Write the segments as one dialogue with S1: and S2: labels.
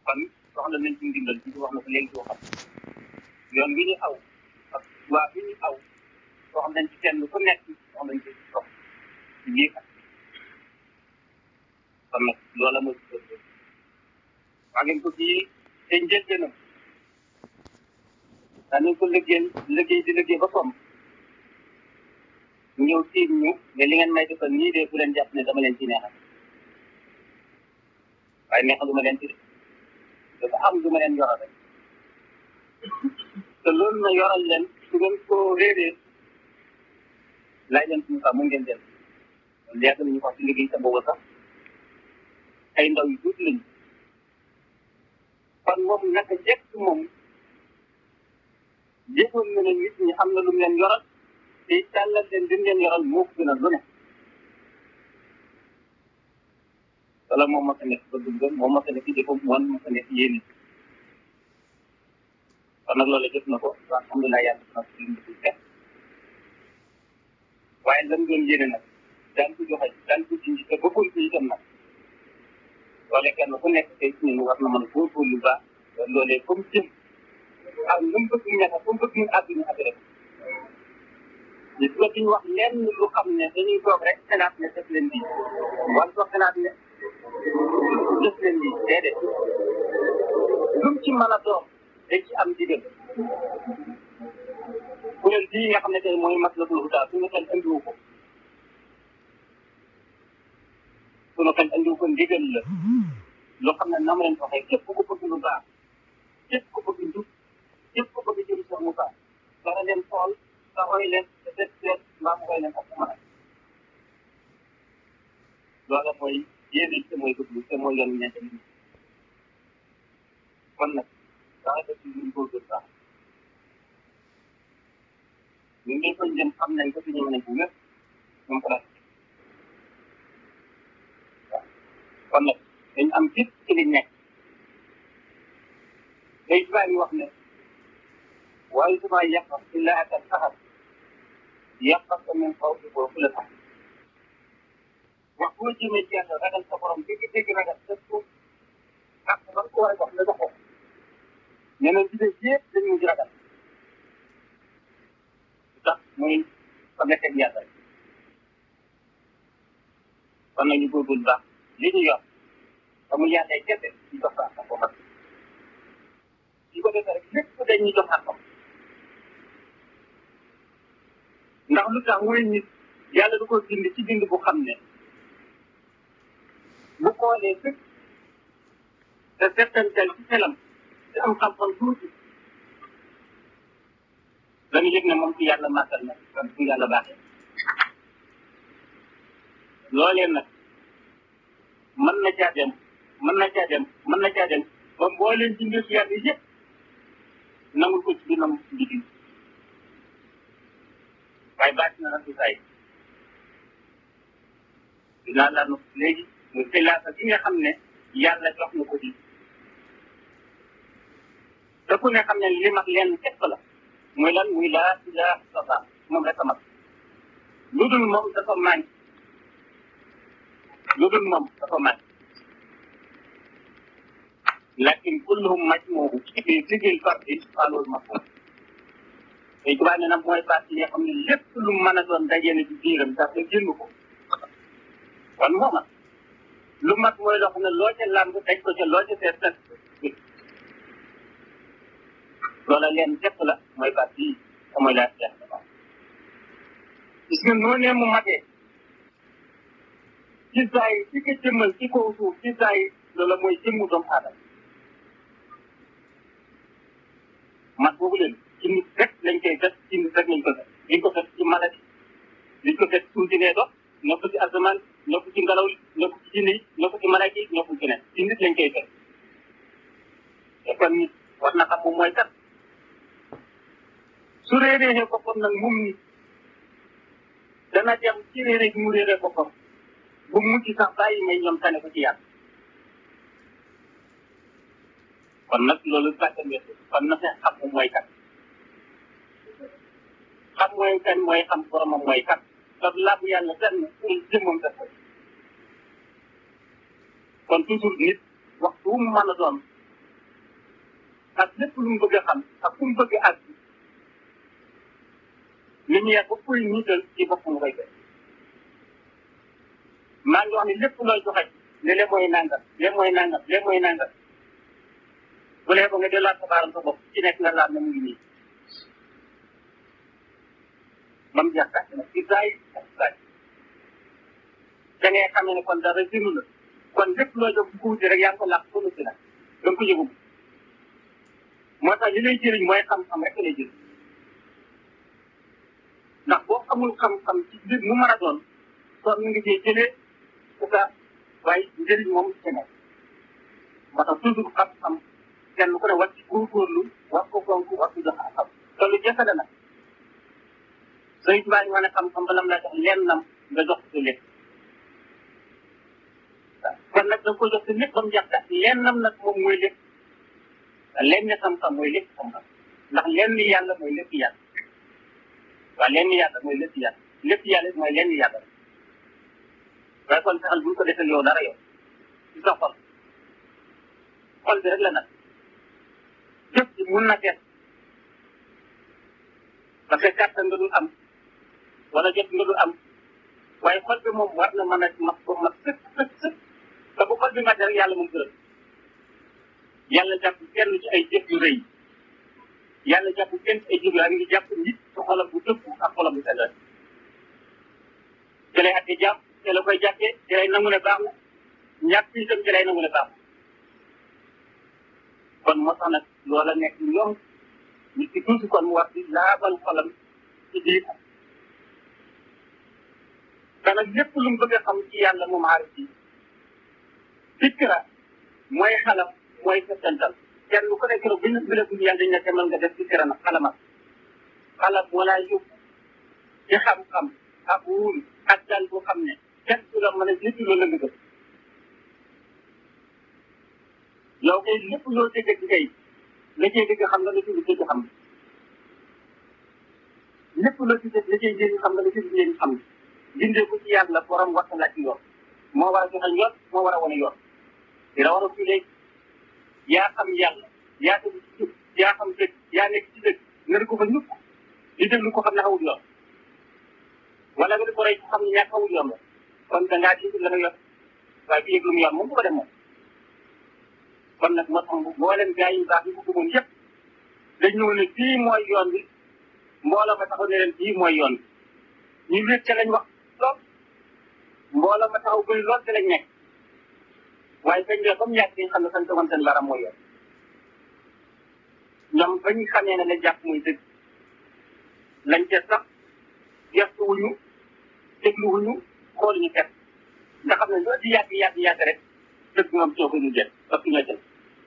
S1: kon soxla nañ ci ndimbal ci wax na ko léegi ci waxam yoon wi ñu aw ak waa bi ñu aw soxla nañ ci kenn ku nekk soxla nañ ci dox ci biir ak kon nag loola mooy ci kër waa ngeen ko ci te njëlbeenam daanañ ko liggéey liggéey di liggéey ba som ñëw tiim ñu ne li ngeen may defal nii de bu leen jàpp ne dama leen ci neexal waaye neexal du ma leen ci de dafa am lu ma leen yoral rek te loolu ma yoral leen su ngeen ko réeree laaj leen suñu sax mu ngeen dem loolu yàgg nañu wax ci liggéey sa boobu sax ay ndaw yu tuuti lañu kon moom naka jekk moom yëgoon na ne nit ñi am na lu mu leen yoral te tàllal leen li mu leen yoral moo ko gën a lu ne wala moom ma sa nekk ba dugg moom ma sa nekk jëfam moom ma sa nekk yéene kon nag loolu jëf na ko alhamdulilah yàlla na ko lim bi fekk waaye lam doon yéene nag daan ko joxe daan ko jinji te bëggoon ko itam nag loolee kenn ku nekk tey ci ñun war na mën a góorgóorlu baax loolee comme jëm ak nu mu bëgg ñaata fu mu bëgg ñu àgg ñu àgg rek li nga duñ wax lenn lu xam ne dañuy toog rek xalaat ne def leen lii wala toog xalaat ne def leen lii déedéet lu mu ci mën a doon dañ ci am digal kuréel bii nga xam ne tey mooy matlabul hudaa suñu xel andiwu ko suñu xel andiwu ko ndigal la loo xam ne na ma leen waxee képp ku bëgg lu baax képp ku bëgg njub képp ku bëgg jëm sax mu baax dara leen xool sa xoy leen te def leen mbaa mu xoy leen ak mën a loola mooy yéene te mooy bëgg te mooy yoon ñeente nit kon nag dara def ci luñ góorgóorlu baax ñu ngi koy jëm xam nañ ko fi ñëw nañ bu wér moom place waaw kon nag dañ am gis ci li nekk day tubaab yi wax ne waaye su ma yàqal illa ak al saxar yàqal ko min xaw si boobu la sax wax boo jëmee ci yàlla ragal sa borom dégg dégg ragal def ko ak man ko war a jox la jox ko nee na ci des yëpp dañ mujj ragal tax muy fa nekk ak yàlla kon nañu góorgóorlu baax li ñu yor amul yàlla kese ñu jox ko ak ko mat su ko defee rek lépp dañuy jox ak ndax lu tax mooy nit yàlla du ko bind ci bind bu xam ne bu xoolee fépp te settantal ci xelam te am xam-xam tuuti dañu yëg ne moom ci yàlla màggal na kon ci yàlla baaxee loolee nag mën na caa dem mën na caa dem mën na caa dem ba mbooleen ci mbir yàlla yëpp nangul ko ci biir nangul ko ci biir waaye baat na nag du say dinaa la nu léegi mu xilaasa gi nga xam ne yàlla jox na ko ci te ku ne xam ne li mag leen képp la muy lan muy laa ilaha illallah moom rek a mag lu dul moom dafa mànk lu dul moom dafa mànk lakin kulluhum majmuuhu fi sigil fardi xaalul mafhum tey tubaab ne nag mooy baat yi nga xam ne lépp lu mën a doon dajee na ci biiram sax te génn ko kon mooma lu mat mooy loo xam ne loo ca làmb daj ko ca loo ca seet set loola leen képp la mooy baat bii te mooy laa jeex gis nga noonee mu matee ci saa yi ci ko jëmmal ci kaw suuf ci saa yi loola mooy jëmmu doomu aadama mat boobu leen ci nit rek lañ koy def ci nit rek lañ ko def liñ ko def ci maladie liñ ko def suuf si nee dox nekk ci asamaan nekk ci ngelaw li nekk ci jinne yi nekk ci malaaka yi nekk ci nen ci nit lañ koy def te kon nit war na xam moom mooy kat su réeree boppam nag moom nit dana dem ci réeré gi mu réeré boppam bu mujj sax bàyyi may ñoom tane ko ci yàlla kon nag loolu bàttan weesu kon na fee xam moom mooy kat xam mooy kan mooy xam boromam mooy kat te làbb yàlla fenn pour jëmmam def ko kon toujours nit waxtu wu mu mën a doon ak lépp lu mu bëgg a xam ak fu mu bëgg a àgg lumière ba koy niital ci boppam koy def maa ngi wax ne lépp looy joxe ne le mooy nangam le mooy nangam le mooy nangam bu lee ba nga delluwaat sa baaram sa bopp ci nekk nga laal na mu ngi nii ba mu jeex tàkk nag ci zaay ak zaay da ngay xam ne kon dara jënu la kon lépp loo jóg bu wuti rek yaa ngi ko làq solo si nag da nga ko yëgu moo tax li lay jëriñ mooy xam-xam rek lay jëriñ ndax boo xamul xam-xam ci mbir mu mën a doon kon mu ngi cee jëlee c'est ça waaye njëriñ moom ci nekk moo tax toujours xam-xam kenn ku ne war ci góorgóorlu war ko fonk war ko jox xam te lu jafe la nag sëñ Tuubaa ñu wane xam-xam ba lam la jox lennam nga jox ko lépp kon nag da nga ko jox si lépp ba mu jeex kat lennam nag moom mooy lépp lenn xam-xam mooy lépp xam-xam ndax lenn yàlla mooy lépp yàlla waaw lenn yàlla mooy lépp yàlla lépp yàlla mooy lenn yàlla waaye kon fexeel bu ñu ko defee yow dara yow ci sa xol xol bi rek la nag jëf ji mun na def parce que kàttan nga dul am wala jot nga dul am waaye xol bi moom war na mën a mat ko mat sëkk sëkk sëkk te bu xol bi mat rek yàlla moom gërëm yàlla jàpp kenn ci ay jëf yu rëy yàlla jàpp kenn ci ay jëf yu rëy ngi jàpp nit ci xolam bu dëpp ak xolam bu sellal ci lay atte jàpp ci la koy jàppee ci lay nangu ne baax na ñàkk itam ci lay nangu ne baax na kon moo tax nag loola nekk yomb nit ki tuuti kon mu war di laabal xolam ci biir te nag lépp lu mu bëgg a xam ci yàlla moom aarif yi fikra mooy xalam mooy settantal kenn ku nekk rek bu ñu bi la dund yàlla dañ ne demal nga def fikra nag xalamal xalam wala yóbbu ci xam-xam ak wóolu ak dal boo xam ne kenn du la mën a nit loolu la nga gëm yow kay lépp loo dégg ci kay la cay dégg xam nga la ciy dégg xam lépp loo ci dégg la cay njëriñ xam nga la ciy njëriñ xam bindee ko ci yàlla borom waxta la ci yoon moo war a joxe yoon moo war a wane yoon di la war a fii léegi yaa xam yàlla yaa tegu ci jub yaa xam dëgg yaa nekk ci dëgg nga di ko fa ñukk di déglu ko xam ne xawul yoon wala nga di ko rey ko xam ne ñàkk xawul yoon la kon da ngaa di la nga yor waaye bi yëg lu mu yoon moom bu ko dem moom kon nag moo tax mboolem gaa yi baax yi ko gëmoon yëpp dañ ñëw ne fii mooy yoon bi mbooloo ma taxaw ne leen fii mooy yoon bi ñu wéet ca lañ wax lool mbooloo ma taxaw bëri lool ca lañ nekk waaye bañ dee ba mu yàgg dañ xam ne fañ tegoon seen baram mooy yoon ñoom ba ñu xamee ne la jàpp muy dëgg lañ ca sax gestu wuñu déglu wuñu xooluñu ket nga xam ne loo di yàgg yàgg yàgg rek dëgg moom soo ko ñu jël parce que ñoo jël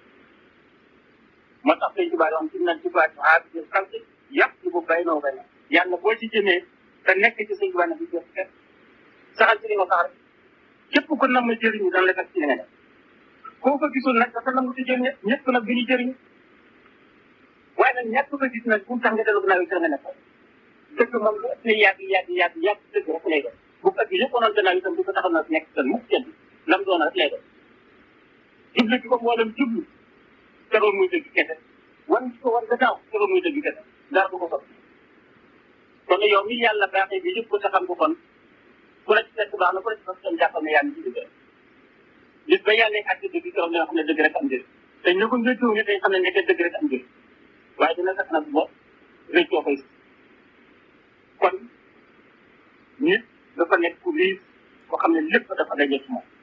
S1: moo tax sëñ Tuubaa wax ci nañ Tuubaa ci aar bi sant yàpp ci bu bay noo bay na yàlla boo ci jëmee te nekk ci sëñ Tuubaa ne bi jëf ket saxal ci li nga sax rek képp ko nam ma jëriñu dana la fekk ci li nga def koo ko gisul nag dafa nangu ci jëriñ ñëpp nag bi ñu jëriñu waaye nag ñàkk ko gis nag bu mu tax nga dellu gannaaw yi sa nga nekk dëgg moom lu ëpp yàgg yàgg yàgg yàgg dëgg rek lay def bu ëpp yëpp onoon gannaaw itam du ko taxaw na nekk tan mukk kenn lam doon rek lay def jublu ci ko mboolem jublu teroon muy dëgg kese wan ko war gannaaw teroon muy dëgg kese dara du ko soppi kon yow mi yàlla baaxee bi yëpp ko sa xam ko kon ku la ci fekk baax na ku la ci fekk tam jàppal ne yaa ngi ci dëgg bis ba yàlla àtte dëgg keroog dina xam ne dëgg rek am njëriñ te ñu ko njëkkiwu ne dañ xam ne nekk dëgg rek am njëriñ waaye dina sax nag bo rëccoo koy kon nit dafa nekk ku liis koo xam ne lépp dafa daje ci moom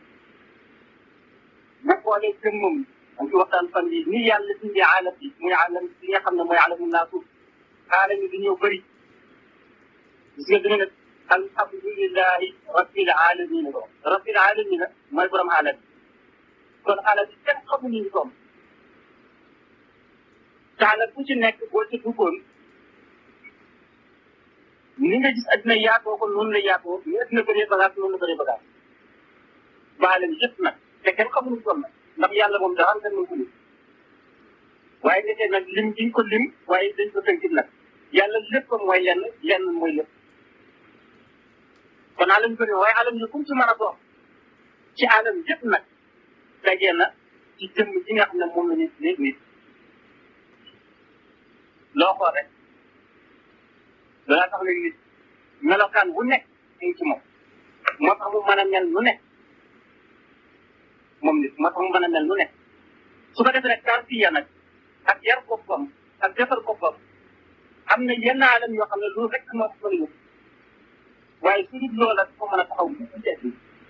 S1: bu xoolee jëmmam dañ ci waxtaan fan yi ni yàlla bindee aalam bi muy aalam bi nga xam ne mooy aalamu naasuuf aalam yi dañoo bëri gis nga dina ne alhamdulilahi rabbil alamina ko rabbil alamina mooy borom aalam bi kon aalam bi kenn xamuñu ñu toom taala ku ci nekk boo ci duggoon ni nga gis adduna yaatoo ko noonu la yaatoo ni adduna bëree bagage noonu la bëree bagage baalam yëpp nag te kenn xamuñu toll nag ndax yàlla moom dara am kenn ko lim waaye ndeke nag lim giñ ko lim waaye dañ ko tënkit nag yàlla lépp mooy lenn lenn mooy lépp kon alam bëri waaye alam yi kum ci mën a doon ci alam yëpp nag dajee na ci jëmm ji nga xam ne moom la ñu tuddee nit loo xool rek danaa tax léegi nit melokaan bu nekk ñu ci moom moo tax mu mën a mel nu nekk moom nit moo tax mu mën a mel nu nekk su ko defee nag tarbiya nag ak yar boppam ak defar boppam am na yenn alam yoo xam ne loolu rek moo ko mën a yóbbu waaye su dul loola dafa mën a taxaw bu ci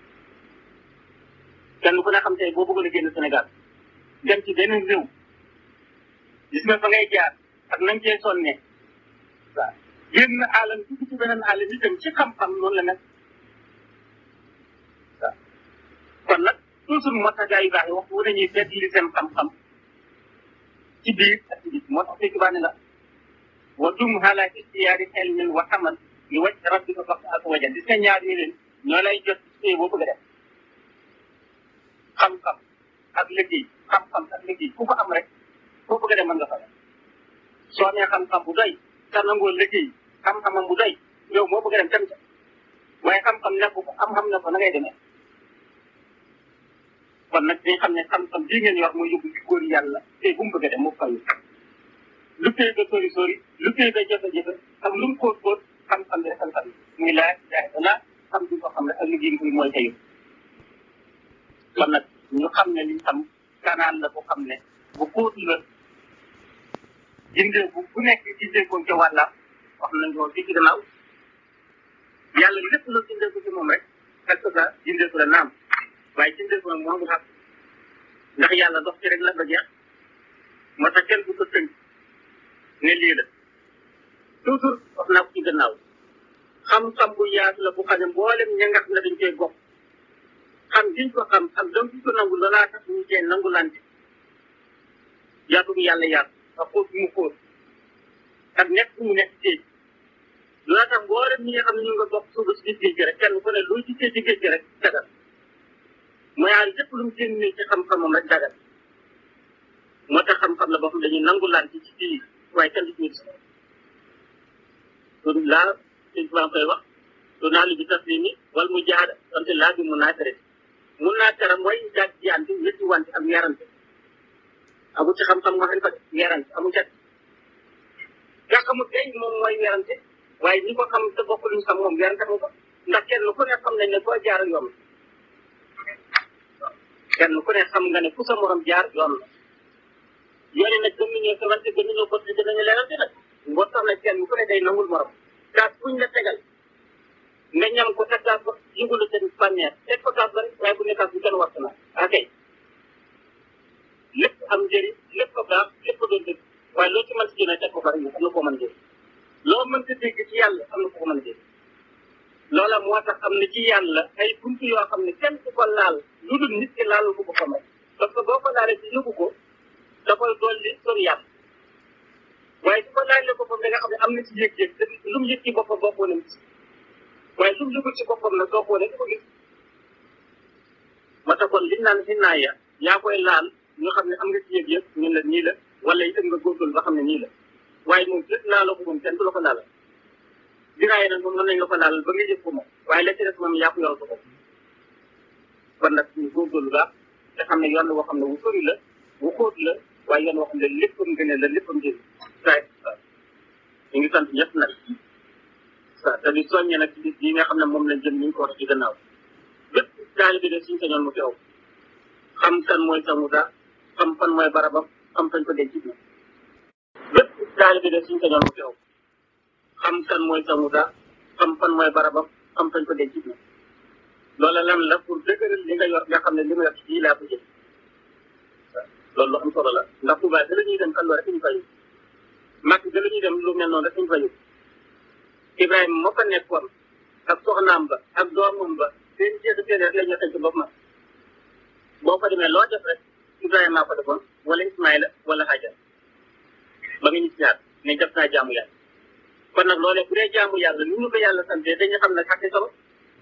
S1: kenn ku ne xam tey boo bëggoon a génn Sénégal dem ci benn réew gis nga fa ngay jaar ak nañ cee sonnee waaw génn alam dugg ci beneen alam itam ci xam-xam noonu la nag waaw kon nag toujours moo tax gaa yu baax yi waxtu wu dañuy fekk li seen xam-xam ci biir ak ci biir moo tax fekk baa ne la wa dum ala istiyaari xelmin wa xamal li wàcc rabbika fax ak wajan gis nga ñaar yi leen ñoo lay jot ci boo bëgg a def xam-xam ak liggéey xam-xam ak liggéey ku ko am rek foo bëgg a dem mën nga fa def soo amee xam-xam bu doy te nangoo liggéey xam-xamam bu doy yow moo bëgg a dem dem ca waaye xam-xam nekk ko am-xam ne ko na ngay demee kon nag dañ xam ne xam-xam bii ngeen yor mooy yóbbu ci góor yàlla te bu mu bëgg a dem moo fay lu tey ba sori sori lu tey ba jafe-jafe ak lu mu xóot xóot xam-xam bi rek xam-xam muy laa ilaha illallah xam bi ko xam ne ak liggéey bi mooy tayu kon nag ñu xam ne liñ xam kanaan la bu xam ne bu xóot la jëndee bu bu nekk jëndee ko ca wàllam wax nañ ko fii ci gannaaw yàlla lépp la jëndee ko ci moom rek quelque soit jëndee ko la naam waaye jëndee ko nag moo xam ndax yàlla dox ci rek la ba jeex moo tax kenn du ko tënk ne lii la toujours wax naa ko ci gannaaw xam-xam bu yaatu la bu xam ne mboolem ña nga xam ne dañ koy bokk xam giñ ko xam ak doom giñ ko nangu loolaa tax ñu cee nangulante yaatu bu yàlla yaatu ak xóot bu mu xóot ak nekk bu mu nekk géej loolaa tax mboolem ñi nga xam ne ñu nga bokk suuba si géej gi rek kenn ku ne loo ci géej ci géej gi rek dagal mooy aar lépp lu mu génnee ci xam-xamam rek dagal moo tax xam-xam la boo xam dañuy nangulante ci biir waaye kenn du ci gis loolu laa sëñ Tuubaa koy wax lu naa li bi taslimi wal mu jaada wante laa bi mu naatare mun naa tara mooy jaaj jiyante ñetti wante ak yarante amu ci xam-xam nga xam ne yarante amu ca nga xamul tey moom mooy yarante waaye ñi ko xam te bokk luñ xam moom yarante mu ko ndax kenn ku ne xam nañ ne foo jaar yoon kenn ku ne xam nga ne fu sa morom jaar yoon la yoon yi nag gëm nañoo xamante gëm nañoo bot gën nañu leerante nag boo tax nag kenn ku ne day nangul morom kaas buñ la tegal nga ñam ko te kaas ba yëgulu seen bànneex teg ko kaas ba rek waaye bu ne kaas bu kenn war na ok lépp am njëriñ lépp ko baax lépp ko doon dëgg waaye loo ci mën si jëlee teg ko fa rek am na koo mën dégg loo mën si dégg ci yàlla am na ko mën dégg loola moo tax am na ci yàlla ay buntu yoo xam ne kenn ku ko laal lu dul nit ki laal ko boppam rek parce que boo ko laalee ci yóbbu ko da koy dolli sori yàlla waaye su ko laalee boppam da nga xam ne am na ci yëg-yëg te lu mu yëg ci boppam bokkoo nañ ci waaye lu mu yëgul ci boppam nag soo xoolee di ko gis moo tax kon liñ naan si naaya yaa koy laal ñu xam ne am nga ci yëg-yëg ñun la nii la wala itam nga góorgóorlu ba xam ne nii la waaye moom lépp laaloo ko moom kenn du la ko laalal dinaay nag moom mën nañ la ko laalal ba nga yëg ko moom waaye la ci des moom yaa ko yor ko bopp kon nag ñu góorgóorlu baax te xam ne yoon la boo xam ne wu sori la wu xóot la waaye yoon boo xam ne léppam gën la léppam njëriñ saay ñu ngi sant ñëpp nag waaw te di soññe nag ci bis yi nga xam ne moom lañ jëm ñu ngi ko wax ci gannaaw bépp taalibe de suñu sañoon mu teew xam kan mooy sa muda xam fan mooy barabam xam fañ ko denc bi bépp taalibe de suñu sañoon mu teew xam kan mooy sa muda xam fan mooy barabam xam fañ ko denc bi loola lan la pour dëgëral li nga yor nga xam ne li ma yor ci laa ko jël loolu lu am solo la ndax Tuubaa da la ñuy dem kan loo rek ñu fay màkk da la ñuy dem lu mel noonu rek ñu fay Ibrahima moo fa nekkoon ak soxnaam ba ak doomam ba seen jeex seen rek la ñu xëy ci bopp ma boo fa demee loo def rek Ibrahima maa ko defoon wala Ismaïla wala Hajar ba nga ñu si ñaar ne def naa jaamu yàlla kon nag loolee bu dee jaamu yàlla lu ñu ko yàlla sante dañu xam ne xaqi solo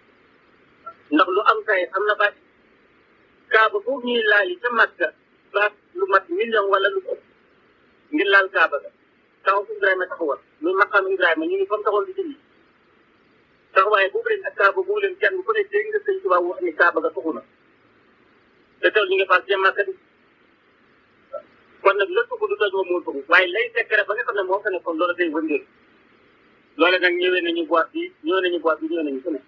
S1: ndax lu am kay am na baat kaaba foofu ñuy laal yi ca Makka baat lu mat million wala lu ëpp ngir laal kaaba ga taxaw fu Ibrahima taxawal muy maqaam Ibrahima ñu ngi fa mu taxawal di julli taxawaay boobu leen ak kaaba boobu leen kenn ku ne dégg nga sëñ Tuubaa wax ni kaaba ga taxu na te teewul ñu ngi fas jëm Makka di kon nag lépp ko du toj moom moo ko waaye lay secret ba nga xam ne moo ko nekkoon loolu day wëndeel loole nag ñëwee nañu boîte bi ñëwee nañu boîte bi ñëwee nañu fu ne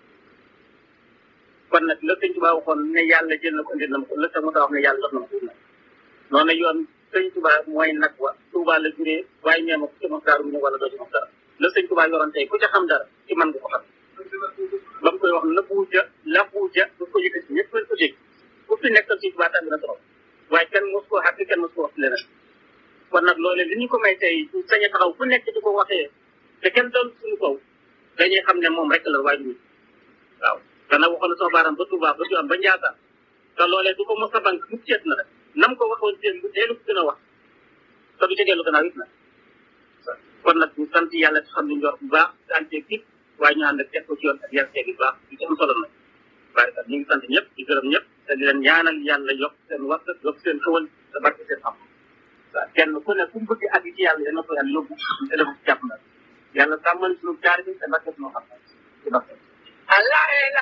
S1: kon nag la sëñ Tuubaa waxoon ne yàlla jël na ko indi na ma ko la sax mu taa wax ne yàlla def na ma ko noonu yoon sëñ Tuubaa mooy nag wa Tuubaa la juree waaye ñee ma ko ci moom daaru mu wala doo ci moom dara la sëñ Tuubaa yoroon tey ku ca xam dara ci man nga ko xam ba mu koy wax la buuja la buuja du ko yëkkati ñëpp lañ ko dégg ku fi nekkal sëñ Tuubaa tànn na trop waaye kenn mos koo xàq kenn mos koo wax leneen kon nag loolee li ñu ko may tey sañ a taxaw ku nekk di ko waxee te kenn doon suñu kaw dañuy xam ne moom rek la waaye du waaw dana waxoon na sama baaram ba Touba ba Diouane ba Ndiassane te loolee du ko mos a bank mu seet na rek nam ko waxoon seen bu teelu ko gën a wax te du ca dellu gannaaw it na kon nag ñu sant yàlla ci xam ne njor bu baax ante kit waaye ñu ànd ak teg ko ci yoon ak yar teeg bu baax di ci am solo nag barikat ñu ngi sant ñëpp di gërëm ñëpp te di leen ñaanal yàlla yokk seen waxta yokk seen xëwal te barke seen xam waaw kenn ku ne fu mu bëgg àgg ci yàlla dana ko yàlla yóbbu te dafa jàpp na yàlla sàmmal suñu jaar bi te barke suñu xam